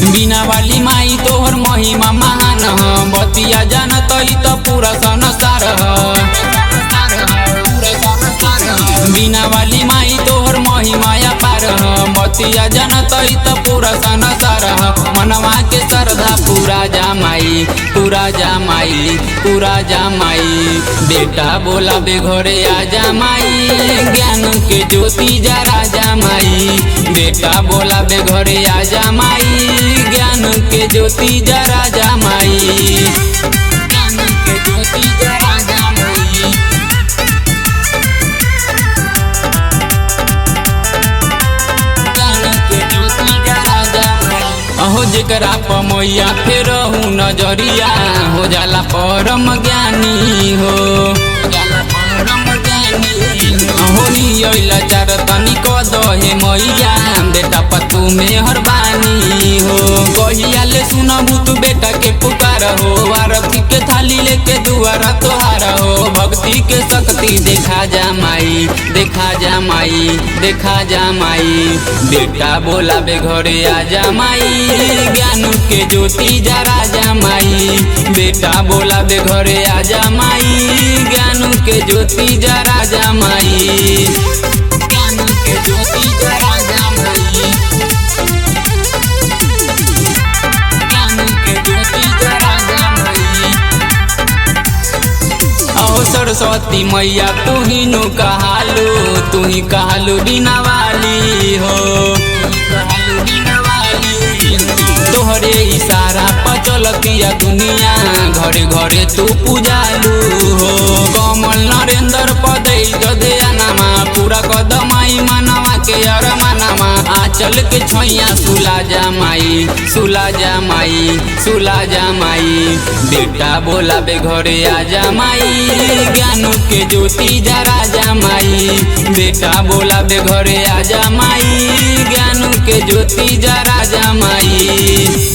बिना वाली माई तोहर महिमा महान ह बतिया जानत ई त पूरा संसार ह बिना वाली माई तोहर महिमा पार ह बतिया जानत ई त पूरा संसार ह मनवा के श्रद्धा पूरा जामाई पूरा जामाई पूरा जामाई बेटा बोला बे घरे आ जामाई ज्ञान के ज्योति जरा जामाई बेटा बोला बे घरे आ जामाई ज्ञान के ज्योति जरा जामाई ज्ञान के ज्योति जरा जामाई अहो जेकरा पमैया फेर नजरिया हो जाला परम ज्ञानी हो अहो नियला चार तनी क दहे मैया बेटा पतू में हरबानी हो कहिया ले सुनबू तू बेटा के पुकार हो आरती के थाली लेके दुआरा तोहार हो भक्ति के शक्ति देखा जा माई देखा जा माई देखा जा माई बेटा बोला बे घरे आ जा माई ज्ञान के ज्योति जरा जा माई बेटा बोला बे घरे आ जा माई ज्ञान के ज्योति जरा जा माई ज्ञान के ज्योति जरा जा माई ज्ञान के ज्योति जरा जा माई ओ सरस्वती मैया तू ही नु कहालू तू ही कहालू बिना वाली हो तोहरे इशारा पर चलतिया दुनिया घरे घरे तू पूजालू हो कमल नरेंद्र पदे गदया नामा पूरा कदमाई मनवा के अर मनामा आचल के छैया सुला जा माई सुला जा माई सुला जा माई बेटा बोला बे घरे आ जा माई ज्ञान के ज्योति जरा जा माई बेटा बोला बे घरे आ जा माई ज्ञान के ज्योति जरा जा माई